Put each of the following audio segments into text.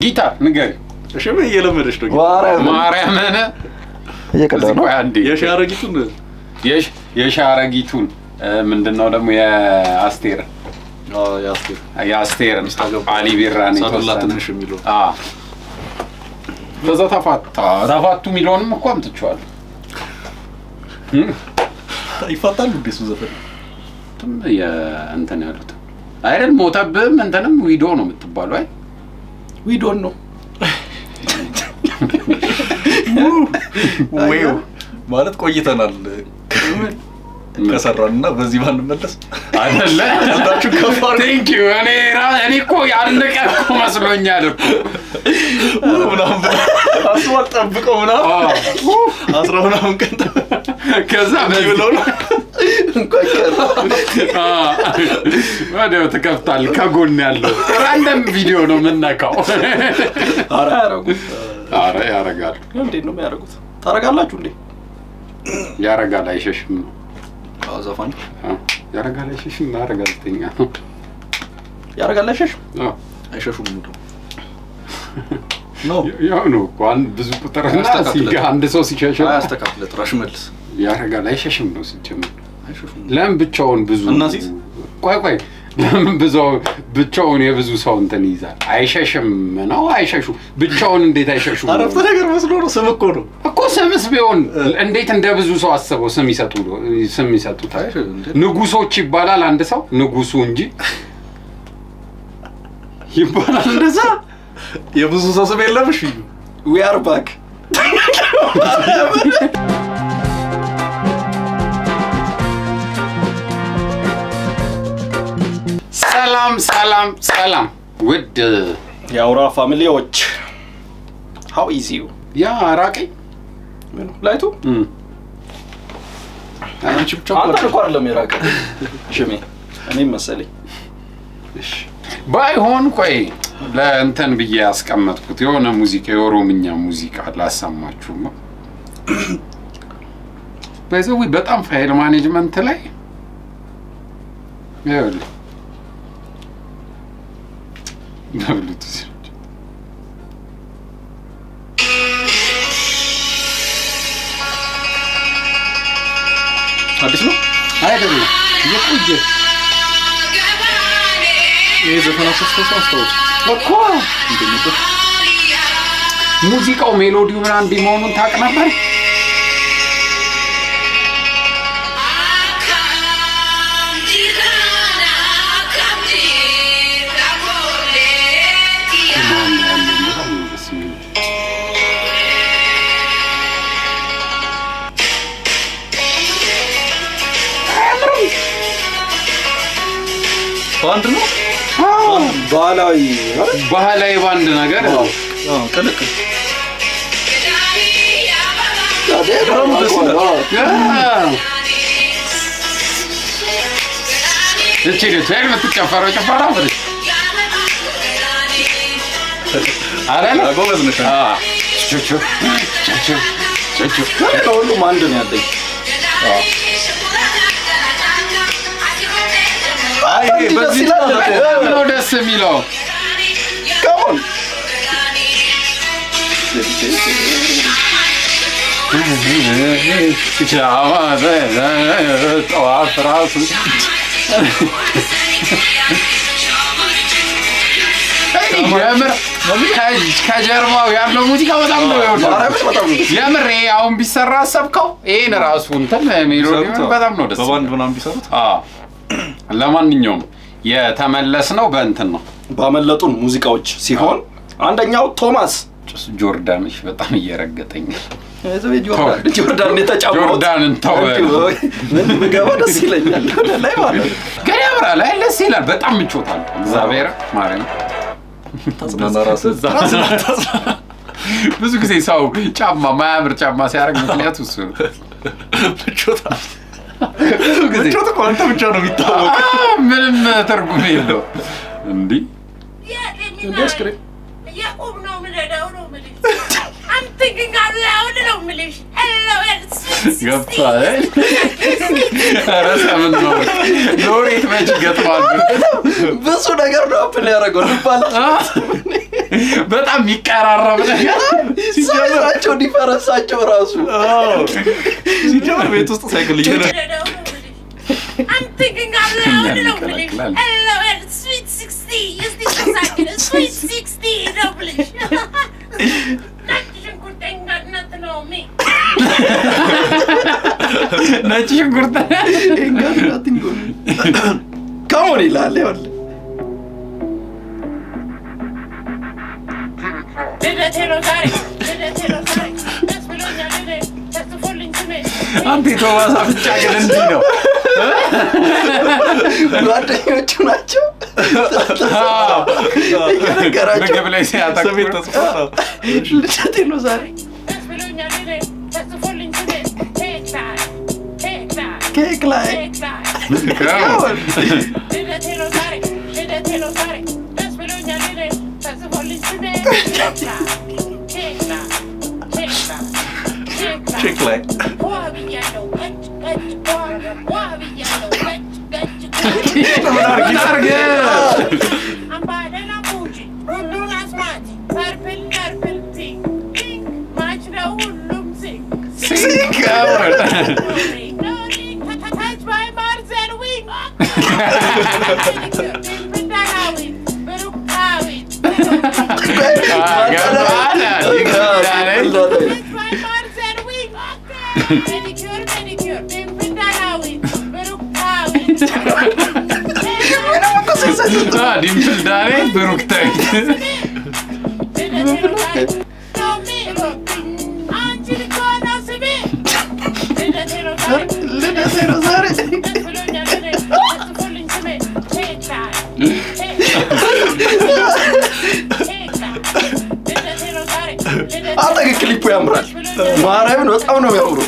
ጊታር ንገሪ። ሽሜ እየለመደች ነው ማርያም ማርያምን እየቀዳ ነው። ቆይ አንዴ የሺ አረጊቱን የሽ- የሻረጊቱን እ፣ ምንድነው ደግሞ የአስቴር ያስቴር የአስቴር ሚስታገባ አሊ ቢራን ሳዱላ የተወሰነ ትንሽ የሚለው አ ከዛ ተፋታ ተፋቱ የሚለውንም እኮ አምጥቼዋለሁ። እም፣ ይፋታሉ እንዴ እሱ ዘፈን እንትም የእንትን ያሉት አይደል ሞተብህም እንትንም ዊዶ ነው የምትባሉ አይ ዊዶን ነው ወይው ማለት ቆይተናል ከሰራን እና በዚህ ባንመለስ አይደለ ቀልዳችሁ ከፍ አድርጉ። ቴንክ ዩ እኔ ራ- እኔ እኮ ያለቀ እኮ መስሎኛል እኮ ምናምን አስቧል ጠብቀው ምናምን አ፣ አስራ ምናምን ቀን ከዛ በዚህ ብለው ነው እንኳን ቀረ። አ፣ ወዲያው ትከፍታል ከጎን ያለው ራንደም ቪዲዮ ነው የምነካው ኧረ አያረጉም አረ ያረጋል እንዴት ነው የሚያደርጉት ታረጋላችሁ እንዴ ያረጋል አይሸሽም ነው አዎ ዘፋኝ አ፣ ያረጋል አይሸሽም ነው አረ ጋዜጠኛ ነው ያረጋል አይሸሽ አ፣ አይሸሹም ነው ነው ያው ነው እኮ አንድ ብዙ ቁጥርና አያስተካክልም። ሲጋ አንድ ሰው ሲሸሽም አያስተካክለ ጥራሽ መልስ ያረጋል አይሸሽም ነው ሲጀምር አይሸሹም ለምን ብቻውን ብዙ እናሲዝ? ቆይ ቆይ ለምን ብዙ ብቻውን የብዙ ሰው እንትን ይይዛል? አይሸሽም ነው አይሸሹ ብቻውን እንዴት አይሸሹ? አረፍተ ነገር መስሎ ነው ስም እኮ ነው እኮ ስምስ ቢሆን እንዴት እንደ ብዙ ሰው አስበው ስም ይሰጡ ስም ይሰጡታል? አይሽ እንዴ? ንጉሶች ይባላል አንድ ሰው ንጉሱ እንጂ ይባላል እንደዛ። የብዙ ሰው ስም የለም እሺ ዊ አር ባክ ሰላም ሰላም ሰላም ውድ የአውራ ፋሚሊዎች ሀው ኢዚ ዩ ያ አራቀኝ ምኑ ላይቱ እም። አንቺ ብቻ አንተ እኮ አይደለም የራቀ ሽሜ እኔም መሰለኝ እሺ። ባይሆን ቆይ ለእንትን ብዬ ያስቀመጥኩት የሆነ ሙዚቃ የኦሮምኛ ሙዚቃ ላሰማችሁማ። በዚህ በጣም ፋይል ማኔጅመንት ላይ ይኸውልህ በብሉቱዝ አዲስ ነው አይደለም የቆየ ይሄ ዘፈና ክርስቶስ አስታውስ እኮ ሙዚቃው ሜሎዲው ምናምን እንዲህ መሆኑን ታውቅ ነበር? ማን ያለው በጣም ነው ደስ የሚለው። በአንድ ነው ባህላዊ ባህላዊ ባንድ ነገር አዎ ቅልቅል ድሮም ደስ ይላል። እቺ ልጅ የምትጨፈረው ጭፈራ ብለሽ አረለ ጎበዝ ነሽ ቹቹ ቹቹ ቹቹ ከሁሉም አንድ ነው ያለኝ አይ ይሄ በዚህ በጣም ነው ደስ የሚለው። ከሞን ጠዋት ራሱ የምር ከጀርባው ያለው ሙዚቃ በጣም ነው የወደድኩት። ማርያምን በጣም ነው ደስ የምር ይሄ አሁን ቢሰራ አሰብከው? ይሄን ራሱ እንትን ሜሎዲ በጣም ነው ደስ በባንድ ምናምን ቢሰሩት አዎ። ለማንኛውም የተመለስ ነው በእንትን ነው ባመለጡን ሙዚቃዎች ሲሆን አንደኛው ቶማስ ጆርዳኖች በጣም እየረገጠኝ ጆርዳን ጆርዳን የተጫወት ጆርዳንን ተው ምን ብገባ ደስ ይለኛል ወደ ላይ ማለት ነው። ግን ያምራል ላይ ደስ ይላል በጣም ምቾታል እግዚአብሔር ማርያም ብዙ ጊዜ ሰው ጫማ ማያምር ጫማ ሲያደርግ ምክንያቱ እሱ ነው ምቾት ብዙ ጊዜ ምቾት እኮ አንተ ብቻ ነው የሚታወቅ አ፣ ምንም ትርጉም የለው እንዲህ እንዴ አስክሬን የቁም ነው የምንሄደው ነው የምልሽ። I'm thinking out loud ነው የምልሽ። Hello, it's- ገብቷል ኧረ ሰምን ነው ሎሬት መች ይገጥማል ብዙ ነገር ነው አፕል ያደረገው ልባል በጣም የሚቀራረብ ነገር ሳይዛቸው ዲፈረንሳቸው ራሱ ሲጀምር ቤት ውስጥ ሳይክል እየነ ልረዳው ነው የምልሽ። I'm thinking out loud ነው የምልሽ። Hello, it's sweet 16. እስቲ ተሳክን፣ sweet 16 ነው የምልሽ። ነጭ ሽንኩርት እንጋጥነት ነው ሚ ነጭ ሽንኩርት ከሞን ይላል ይኸውልህ ልደቴ ነው ዛሬ፣ ልደቴ ነው ዛሬ። ደስ ብሎኛል እኔ፣ ተጽፎልኝ ስሜ። አንተ የቶማስ አፍንጫ ግን እንዲህ ነው። ጓደኞቹ ናቸው እየነገራቸው ምግብ ላይ ሲያተኩር ስሜት ተጽፎ ልደቴ ነው ዛሬ ደስ ብሎኛል እኔ፣ ተጽፎልኝ ስሜ። ኬክ ላይ፣ ኬክ ላይ፣ ኬክ ላይ ኬክ ላይ። ከሞን ልደቴ ነው ዛሬ፣ ልደቴ ነው ዛሬ። ደስ ብሎኛል እኔ፣ ተጽፎልኝ ስሜ። ኬክ ላይ፣ ኬክ ላይ፣ ኬክ ላይ፣ ኬክ ላይ። ቼክ ላይ ዋ ብያለሁ፣ ገጭ ገጭ፣ ዋ ዋ ብያለሁ፣ ገጭ ገጭ፣ ገጭ። አምባደና ፉጂ ሁሉን አስማት ፐርፕል ፐርፕል ፒንክ ፒንክ ማች ነው ሁሉም ሲንክ ተታች ባይ ማርዘን ዊንግ ብዳናዊት ብሩካዊት ባይ ማርዘን ዊንግ ሜዲኪር ሜዲኪር ብዳናዊት ብሩካዊት ዲምፕል ዳሬ ብሩክታዊት ልደቴ ነው ዛሬ አንተ ግን ክሊፑ ያምራል ማርያምን በጣም ነው የሚያምሩ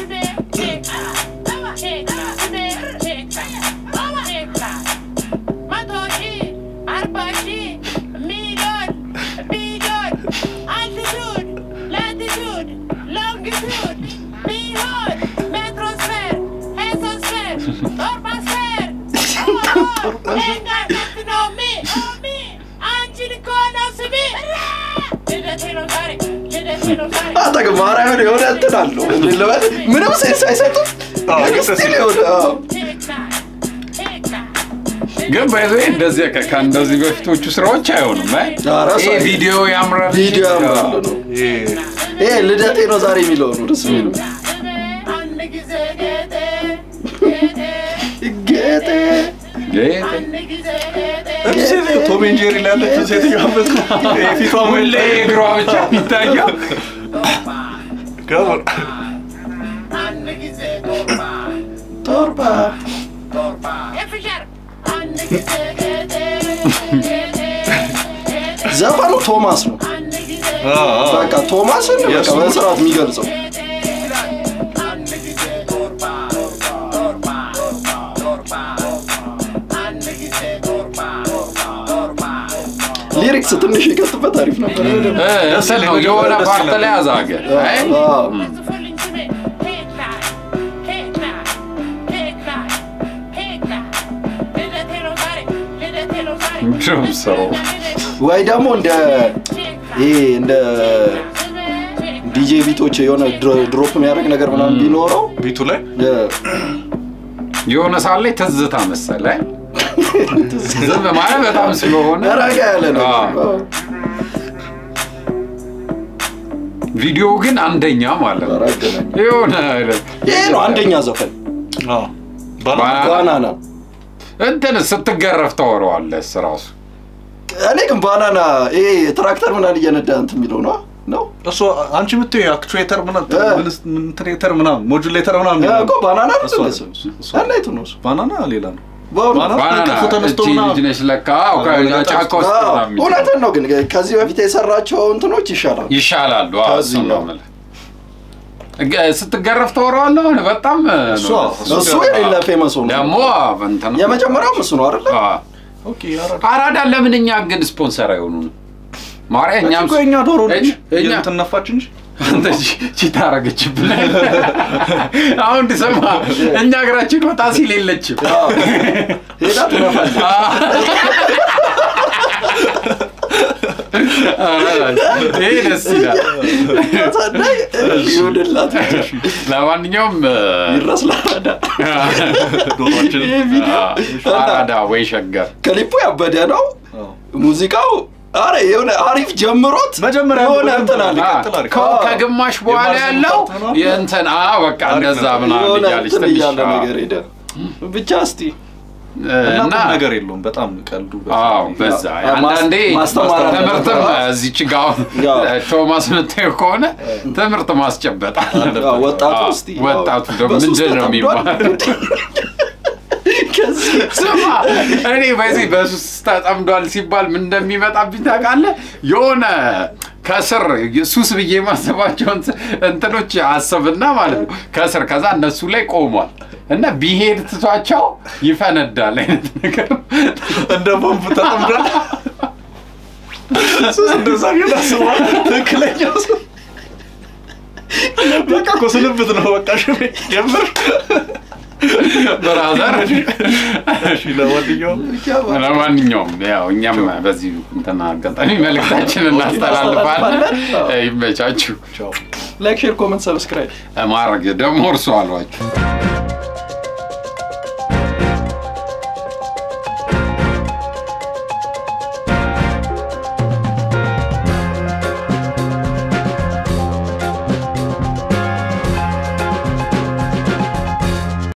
አንተ ግን ማርያምን የሆነ እንትን አለው ልበል ምንም ሴንስ አይሰጡም ስቲል የሆነ አዎ። ግን ባይዘ እንደዚህ ከ- ከእንደዚህ በፊቶቹ ስራዎች አይሆንም። አይ? ኧረ ይሄ ሰው- ቪዲዮ ያምራል። ቪዲዮ ያምራል ነው ይሄ ልደቴ ነው ዛሬ የሚለው ነው ደስ የሚለው ጌጤ ጌጤ ቶም ኤንድ ጄሪ ላይ ያለችው ሴትዮዋ ፊቷ ሁሌ እግሯ ብቻ የሚታየው ከሞን ቶርባ ዘፈኑ ቶማስ ነው በቃ ቶማስን በቃ የእሱ- በስርዓት የሚገልጸው ሊሪክስ ትንሽ የከትበት አሪፍ ነበር እ፣ እንትን ነው የሆነ ፓርት ላይ አዛገ። አይ? አዎ። ድሮም ሰው ወይ ደግሞ እንደ ይሄ እንደ ዲጄ ቢቶች የሆነ ድሮ- ድሮፕ የሚያደርግ ነገር ምናምን ቢኖረው ቤቱ ላይ እ፣ የሆነ ሰዓት ላይ ትዝታ መሰለ። አይ? ዝም ማለት በጣም ስለሆነ ረጋ ያለ ነው አዎ። ቪዲዮ ግን አንደኛ ማለት ነው። ኧረ አገናኝ። የሆነ ይሄ ነው አንደኛ ዘፈን አዎ። ባላ ባላ- ባናና እንትን ስትገረፍ ታወራዋለህ ራሱ እኔ ግን ባናና ይሄ ትራክተር ምናምን እየነዳ እንትን የሚለው ነው ነው እሱ አንቺ የምትይው አክቹዌተር እ። ምናምን ትሬተር ምናምን ሞጁሌተር ምናምን እ፣ እኮ ባናና ነው እሱ እንደሱ አይደለም፣ እሱ አናይቱ ነው እሱ ባናና ሌላ ነው። በእውነት? ባናና ባናና ከእንቅልፉ ተነስቶ እቺ ምናምን ልጅ ነች ለካ አዎ፣ አዎ፣ ጫካ ውስጥ አዎ፣ ምናምን የሚል እውነትን ነው ግን ከዚህ በፊት የሰራቸው እንትኖች ይሻላል ይሻላሉ። አዎ፣ ከዚህ እሱን ነው ነው። የምልህ። እገ- ስትገረፍ ታወራዋለህ አሁን በጣም እሱ ነው አዎ፣ ደስ እሱ የሌለ ፌመስ ሆኖ ደግሞ እንትን የመጀመሪያውም እሱ ነው አይደለ አዎ። ኦኬ አራዳ አራዳ ለምን እኛ ግን ስፖንሰር አይሆኑንም? ማርያ እኛም እኮ የኛ ዶሮ ነች እኛ- እንትን ነፋች እንጂ አንተ ቺታ አረገችብን። አሁን እንድሰማ እኛ እግራችን ወጣ ሲል የለችም። አዎ። ሄዳ ትነፋለች ይሄ ደስ ይላል። ሳናይ ይሁንላት ለማንኛውም ይድረስ ለአራዳ ዶሮችን ይሄ ቪዲዮ አራዳ ወይ ሸገር ክሊፑ ያበደ ነው። ሙዚቃው አረ የሆነ አሪፍ ጀምሮት መጀመሪያ የሆነ እንትን አለ አ፣ ቀጥል አድርግ። ከ- ከግማሽ በኋላ የማርዘን ያለው ፓርት ነው። የእንትን አ በቃ እንደዛ ነው። ምናምን የሆነ እያለች እንትን ትንሽ እያለ አ፣ ነገር ሄደ። ብቻ እስቲ እና እና ቁም ነገር የለውም። በጣም ቀልዱ አዎ በዛ ያ፣ አንዳንዴ ማስተማር አለበት። ትምህርትም እዚች ጋ አሁን ያ። ቶማስ ምታየው ከሆነ ትምህርት ማስጨበጥ አለበት። ያው ወጣቱ አዎ፣ እስቲ ወጣቱ ደግሞ በሱስ ምንድን ነው ተጠምዷል። የሚባለው? ከዚህ ስማ እኔ በዚህ በሱስ ተጠምዷል ሲባል ምን እንደሚመጣብኝ ታውቃለህ? የሆነ ከስር ሱስ ብዬ የማስባቸው እንት- እንትኖች አስብና ማለት ነው ከስር ከዛ እነሱ ላይ ቆሟል እና ቢሄድ ትቷቸው ይፈነዳል አይነት ነገር እንደ ቦምብ ተጠምዷል። ሱስ እንደዛ ግን አስበዋል። ትክክለኛ ሱስ በቃ እኮ ስንብት ነው። በቃ ሽሜ ጀምር። ብራዘር እሺ ለማንኛውም ለማንኛውም ያው እኛም በዚህ እንትና አጋጣሚ መልእክታችንን እናስተላልፋለን። ይመቻችሁ። ቻው። ላይክ፣ ሼር፣ ኮመንት፣ ሰብስክራይብ ማድረግ ደግሞ እርሱ አሏችሁ